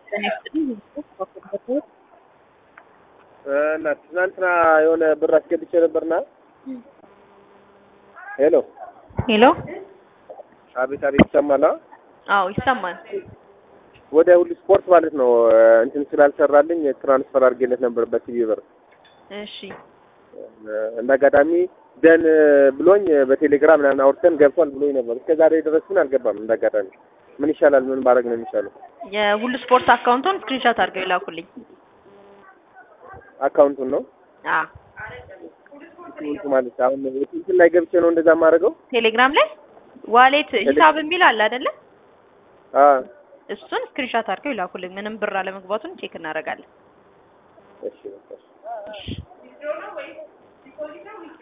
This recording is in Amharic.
እና ትናንትና የሆነ ብር አስገብቼ ነበርና ሄሎ ሄሎ አቤት አቤት ይሰማል አ? አዎ ይሰማል። ወደ ሁሉ ስፖርት ማለት ነው እንትን ስላልሰራልኝ ትራንስፈር አድርጌለት ነበር በቲቪ ብር እሺ እንደ አጋጣሚ ደን ብሎኝ በቴሌግራም ምናምን አውርተን ገብቷል ብሎኝ ነበር። እስከ ዛሬ ድረስ ግን አልገባም። እንደ አጋጣሚ ምን ይሻላል? ምን ባረግ ነው የሚሻለው? የሁሉ ስፖርት አካውንቱን ስክሪንሾት አድርገው ይላኩልኝ። አካውንቱን ነው አ አካውንቱ ማለት አሁን እንትን ላይ ገብቼ ነው እንደዛ የማደርገው። ቴሌግራም ላይ ዋሌት ሂሳብ የሚል አለ አይደለ? አ እሱን ስክሪንሾት አድርገው ይላኩልኝ። ምንም ብር አለመግባቱን ቼክ እናደርጋለን። እሺ በቃ እሺ። እሺ